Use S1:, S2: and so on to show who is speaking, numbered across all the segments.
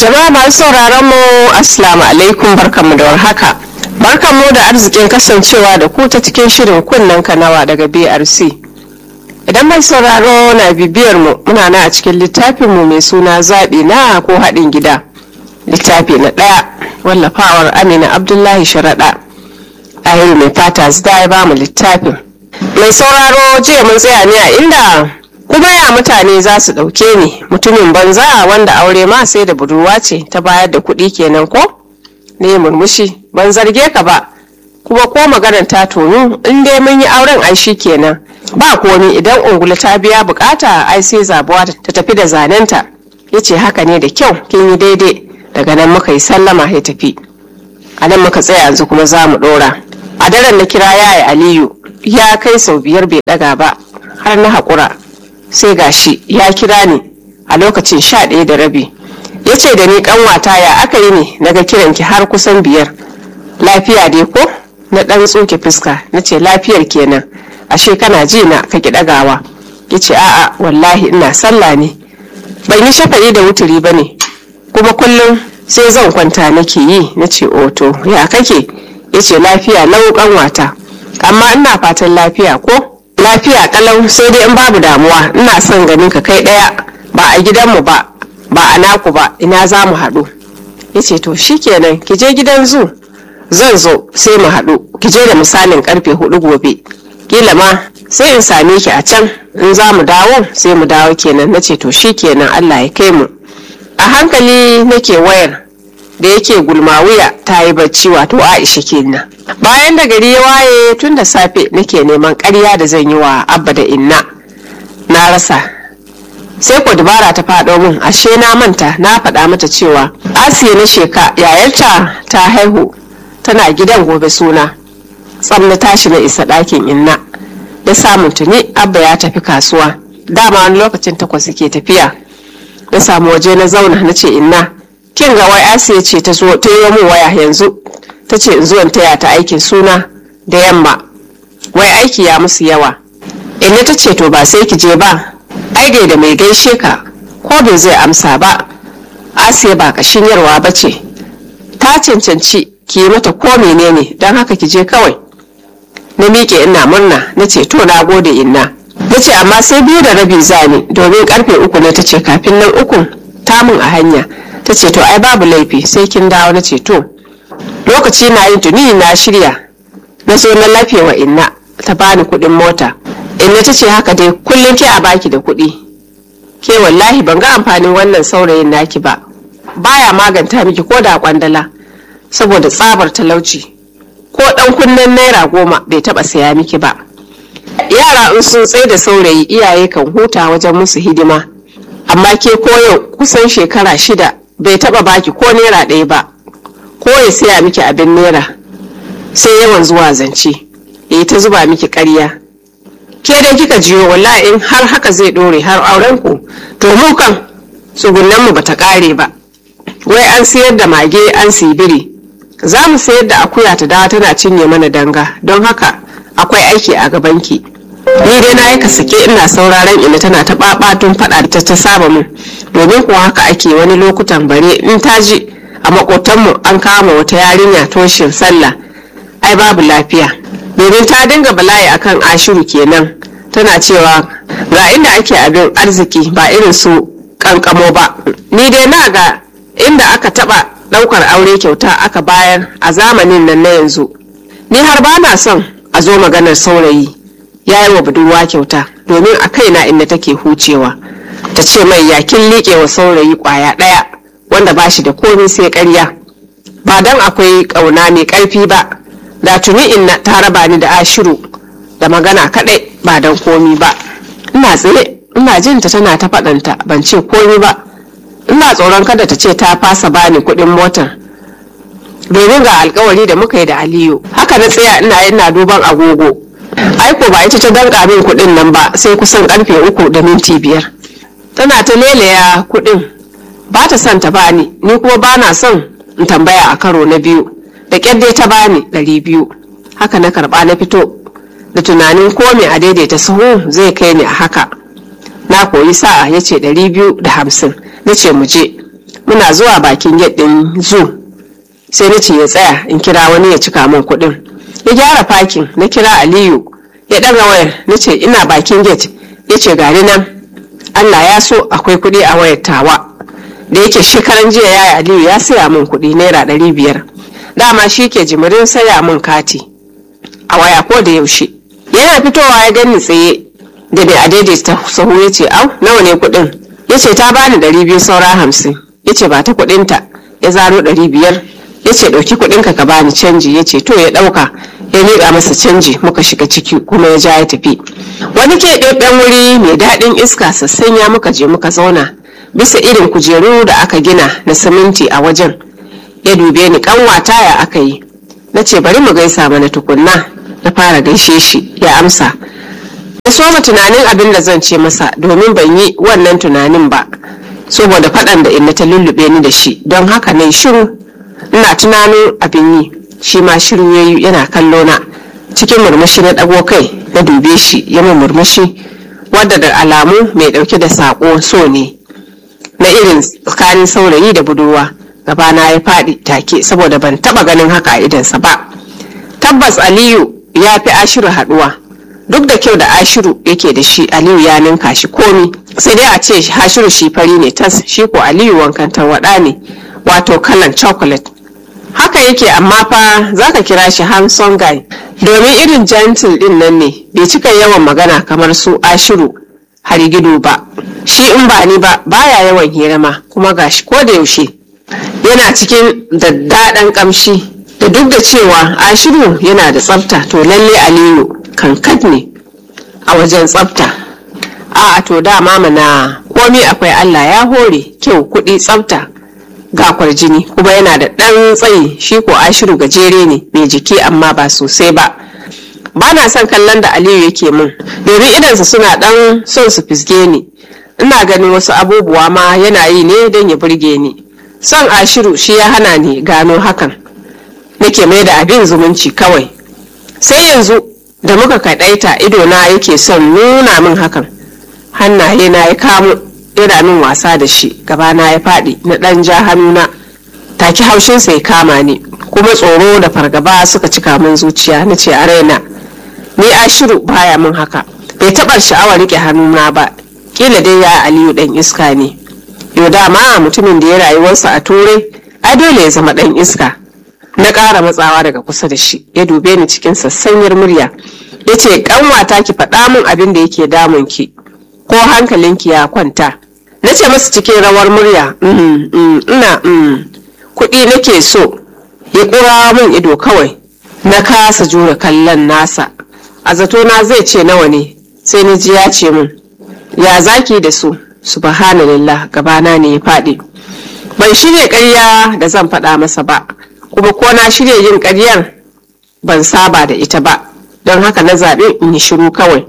S1: Jama'a masu sauraron mu Assalamu alaikum barkanmu da warhaka. Barkanmu da arzikin kasancewa da ku ta cikin shirin kunnen kanawa daga BRC. Idan mai sauraro na bibiyar mu muna na a cikin littafin mu mai suna zaɓi na ko haɗin gida. Littafi na ɗaya wallafawar Amina Abdullahi Sharaɗa. Ahiru mai fata zida ya ba mu littafin. Mai sauraro jiya mun tsaya ne a inda kuma ya mutane za su ɗauke ni mutumin banza wanda aure ma sai da budurwa ce ta bayar da kuɗi kenan ko ne murmushi ban zarge ka ba kuma ko maganar ta tonu in dai mun yi auren ai shi kenan ba komi idan ungulu ta biya bukata ai sai zabuwa ta tafi da zanenta ya ce haka ne da kyau kin yi daidai daga nan muka yi sallama ya tafi a nan muka tsaya yanzu kuma za mu ɗora a daren na kira yaya aliyu ya kai sau biyar bai ɗaga ba har na haƙura sai gashi ya kira ni a lokacin sha ɗaya da rabi ya ce da ni ƙanwata ya aka yi ne naga kiranki har kusan biyar lafiya dai ko na ɗan tsoke fuska na ce lafiyar kenan ashe kana ji na ka ki ɗagawa ya ce a'a wallahi ina sallah ne ban yi shafa'i da wuturi ba ne kuma kullum sai zan kwanta nake yi na ce oto ya kake ya ce lafiya lau ƙanwata amma ina fatan lafiya ko lafiya kalau sai dai in babu damuwa ina son ganin ka kai daya ba a gidanmu ba ba a naku ba ina za mu haɗu ya ce to shikenan ki je gidan zu zan zo sai mu haɗu ki je da misalin karfe hudu gobe kila ma sai in same ki a can in za mu dawo sai mu dawo kenan na ce to shikenan allah ya kai mu a hankali nake wayar da yake gulma wuya ta yi bacci wato aisha kenan bayan da gari ya waye tun da safe nake neman karya da zan yi wa abba da inna na rasa sai ko dubara ta faɗo min ashe na manta na faɗa mata cewa asiya na sheka yayarta ta haihu tana gidan gobe suna tsam na tashi na isa ɗakin inna da samun tuni abba ya tafi kasuwa dama wani lokacin takwas ke tafiya na samu waje na zauna na ce inna kin ga wai asiya ce ta zo ta yi min waya yanzu ta ce in zuwan taya ta aikin suna da yamma wai aiki ya musu yawa inna ta ce to ba sai ki je ba ai da mai gaishe ka ko bai zai amsa ba asiya ba kashin yarwa ba ce ta cancanci ki yi mata ko menene don haka ki je kawai na miƙe ina murna na ce to na gode inna na ce amma sai biyu da rabi zani domin karfe uku ne ta ce kafin nan ukun tamun a hanya ta ce to ai babu laifi sai kin dawo na ce to lokaci na yin tuni na shirya na zo na lafiya wa inna ta bani kuɗin mota inna ta ce haka dai kullum ke a baki da kuɗi ke wallahi ban ga amfanin wannan saurayin naki ba baya maganta miki ko da kwandala saboda tsabar talauci ko ɗan kunnen naira goma bai taɓa saya miki ba yara in sun tsaye da saurayi iyaye kan huta wajen musu hidima amma ke koyo kusan shekara shida bai taba baki ko naira ɗaya ba ko ya siya miki abin naira sai yawan zuwa zance ya ta zuba miki ƙarya ke dai kika jiyo wallahi in har haka zai ɗore har auren ku to mu kan tsugunan mu bata ƙare ba wai an sayar da mage an sibiri za mu sayar da akuya ta dawa tana cinye mana danga don haka akwai aiki a gabanki ni dai na yi ka sake ina sauraron ina tana ta babatun faɗa ta ta saba min domin kuwa haka ake wani lokutan bare in ta ji a makotanmu an kama wata yarinya toshin sallah ai babu lafiya domin ta dinga bala'i akan ashiru kenan tana cewa ga inda ake abin arziki ba irin su kankamo ba ni dai na ga inda aka taba daukar aure kyauta aka bayar a zamanin nan na yanzu ni har ba na son a zo maganar saurayi ya yi wa budurwa kyauta domin a kaina inda take hucewa ta ce mai yakin liƙe wa saurayi ƙwaya ɗaya wanda ba shi da komai sai ƙarya ba don akwai ƙauna mai ƙarfi ba da tuni inna ta raba ni da ashiru da magana kaɗai ba don komi ba ina tsaye ina jin ta tana ta faɗanta ban ce komi ba ina tsoron kada ta ce ta fasa bani kuɗin motar domin ga alkawari da muka yi da aliyu haka na tsaya ina ina duban agogo aiko ba ita ta danka min kuɗin nan ba sai kusan karfe uku da minti biyar tana ta lelaya kuɗin ba ta son ta bani ni kuma ba na son in tambaya a karo na biyu da ƙyar dai ta bani ɗari biyu haka na karɓa na fito da tunanin ko me a daidaita sahu zai kai ni a haka na koyi sa'a ya ce ɗari biyu da hamsin na ce mu je muna zuwa bakin gate din zoo sai na ce ya tsaya in kira wani ya cika min kuɗin ya gyara fakin na kira aliyu ya ɗaga wayar na ce ina bakin gate ya ce gari nan allah ya so akwai kuɗi a wayar tawa da yake shekaran jiya ya yi aliyu ya saya min kuɗi naira ɗari biyar dama shi ke jimirin saya min kati a waya ko da yaushe yana fitowa ya gani tsaye da bai a daidaita sahu ya ce au nawa ne kuɗin ya ce ta bani ɗari biyu saura hamsin ya ce ba ta kuɗinta ya zaro ɗari biyar ya ce ɗauki kuɗinka ka bani canji ya ce to ya ɗauka ya miƙa masa canji muka shiga ciki kuma ya ja ya tafi wani keɓaɓɓen wuri mai daɗin iska sassanya muka je muka zauna bisa irin kujeru da aka gina na siminti a wajen ya dube ni ƙanwata ya aka yi na ce bari mu gaisa mana tukunna na fara gaishe shi ya amsa na soma tunanin abin da zan ce masa domin ban yi wannan tunanin ba saboda faɗan da inna ta lullube ni da shi don haka na shiru ina tunanin abin yi shi ma shiru ya yi yana kallo na cikin murmushi na ɗago kai na dube shi ya min murmushi wadda da alamu mai ɗauke da saƙo so ne na irin tsakanin saurayi da budurwa gabana ya faɗi take saboda ban taɓa ganin haka a idansa ba tabbas aliyu ya fi ashiru haɗuwa duk da kyau da ashiru yake da shi aliyu ya ninka shi komi sai dai a ce ashiru shi fari ne tas shi ko aliyu wankan tarwaɗa ne wato kalan chocolate haka yake amma fa zaka kira shi handsome guy domin irin gentle din nan ne bai cika yawan magana kamar su ashiru harigido ba shi in ba ni ba baya yawan hira ma kuma gashi ko da yaushe yana cikin daddaɗan kamshi da duk da cewa ashiru yana da tsafta to lalle aliyu kankat ne a wajen tsafta a to dama mana komi akwai allah ya hore kyau kuɗi tsafta ga kwarjini kuma yana da ɗan tsayi shi ko ashiru gajere ne mai jiki amma ba sosai ba ba na son kallon da aliyu yake min domin idansa suna ɗan son su fisge ni ina ganin wasu abubuwa ma yana yi ne don ya burge ni son ashiru shi ya hana ni gano hakan nake mai da abin zumunci kawai sai yanzu da muka kaɗaita idona yake son nuna min hakan hannaye na ya kamo yana min wasa da shi gabana ya faɗi na ɗan ja hannuna take haushinsa ya kama ni kuma tsoro da fargaba suka cika min zuciya na ce a raina ni ashiru baya min haka bai taɓa sha'awar riƙe hannuna ba kila dai ya aliyu ɗan iska ne yau dama mutumin da ya rayuwarsa a turai ai dole ya zama ɗan iska na ƙara matsawa daga kusa da shi ya dube ni cikin sassanyar murya ya ce ƙanwata ki faɗa min abin da yake damun ki ko hankalinki ya kwanta na ce masa cikin rawar murya ina kuɗi nake so ya ƙura min ido kawai na kasa jure kallon nasa a zatona zai ce nawa ne sai na ji ya ce min ya zaki da su subhanallah gabana ne ya faɗi ban shirya ƙarya da zan faɗa masa ba kuma ko na shirya yin ƙaryar ban saba da ita ba don haka na zaɓi in yi shiru kawai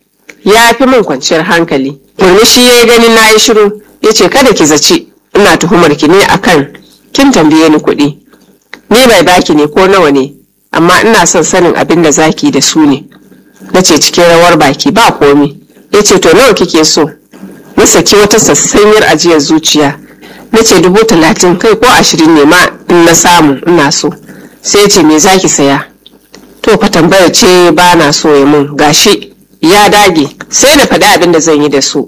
S1: ya fi min kwanciyar hankali murmushi ya yi ganin na yi shiru ya ce kada ki zaci ina tuhumar ki ne akan kin tambaye ni kuɗi ni bai baki ne ko nawa ne amma ina son sanin abin da zaki da su ne na ce cikin rawar baki ba komi ya ce to nawa kike so na saki wata sassanyar ajiyar zuciya na ce dubu talatin kai ko ashirin ne ma in na samu ina so sai ya ce me zaki saya to fa tambayar ce ba na so ya mun gashi ya dage sai na faɗi abin da zan yi da su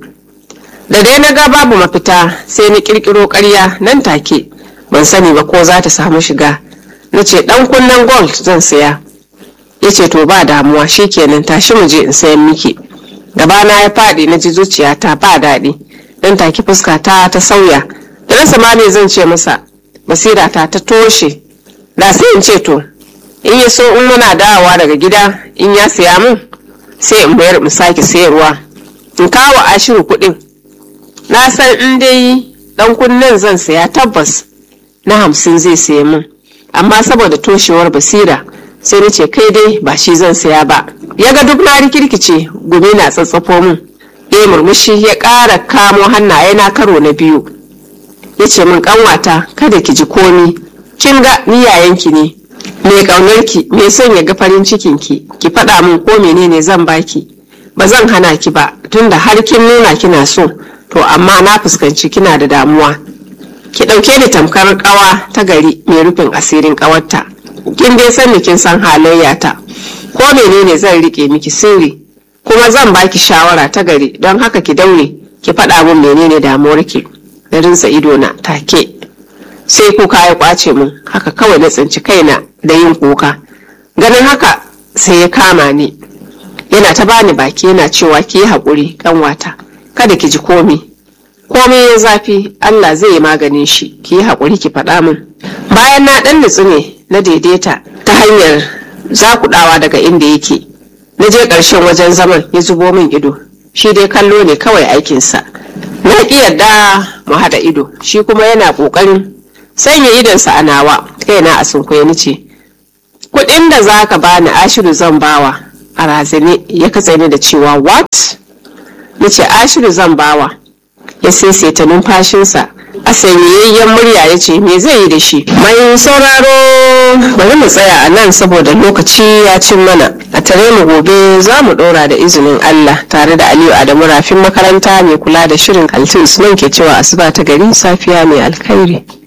S1: da dai na ga babu mafita sai na kirkiro ƙarya nan take ban sani ba ko za ta samu shiga na ce ɗan kunnen gold zan saya ya ce to ba damuwa shikenan tashi mu je in sayan miki gabana ya faɗi na ji zuciyata ba daɗi dan take fuska ta ta sauya da rasa ma me zan ce masa basira ta ta toshe da sai in ce to in ya so in muna dawowa daga gida in ya siya min sai in bayar in sake sayarwa in kawo ashiru kuɗin na san in dai ɗan kunnen zan saya tabbas na hamsin zai saya min amma saboda toshewar basira sai na ce kai dai ba shi zan saya ba ya ga duk na rikirkice gumi na tsatsafo min ya murmushi ya ƙara kamo hannaye na karo na biyu ya ce min ƙanwata kada ki ji komi kin ga ni yayanki ne mai ƙaunarki mai son ya ga farin cikinki ki faɗa min ko menene zan baki ba zan hana ki ba tunda har kin nuna kina so to amma na fuskanci kina da damuwa ki ɗauke ni tamkar ƙawa ta gari mai rufin asirin ƙawarta kin dai san kin san halayyata ko menene zan rike miki sirri kuma zan baki shawara ta gari don haka ki daure ki faɗa min menene damuwar ki na rinsa ido na take sai kuka ya kwace min haka kawai na tsinci kaina da yin kuka ganin haka sai ya kama ni yana ta bani baki yana cewa ki yi haƙuri kanwata kada ki ji komi komai ya zafi Allah zai yi maganin shi ki yi haƙuri ki faɗa min bayan na ɗan nutsu ne na daidaita ta hanyar zakuɗawa daga inda yake na je ƙarshen wajen zaman ya zubo min ido shi dai kallo ne kawai aikinsa na ƙi yarda mu haɗa ido shi kuma yana ƙoƙarin sanya idonsa a nawa kaina a sunkuya ni ce kuɗin da za ka bani ashiru zan bawa a razane ya katse ni da cewa what ni ce ashiru zan bawa ya saisaita numfashinsa a sanyayyen murya ya ce me zai yi da shi mai sauraro bari mu tsaya a nan saboda lokaci ya cin mana a tare mu gobe za mu dora da izinin Allah tare da Aliyu Adamu rafin makaranta mai kula da shirin Altin Usman ke cewa asuba ta gari safiya mai alkhairi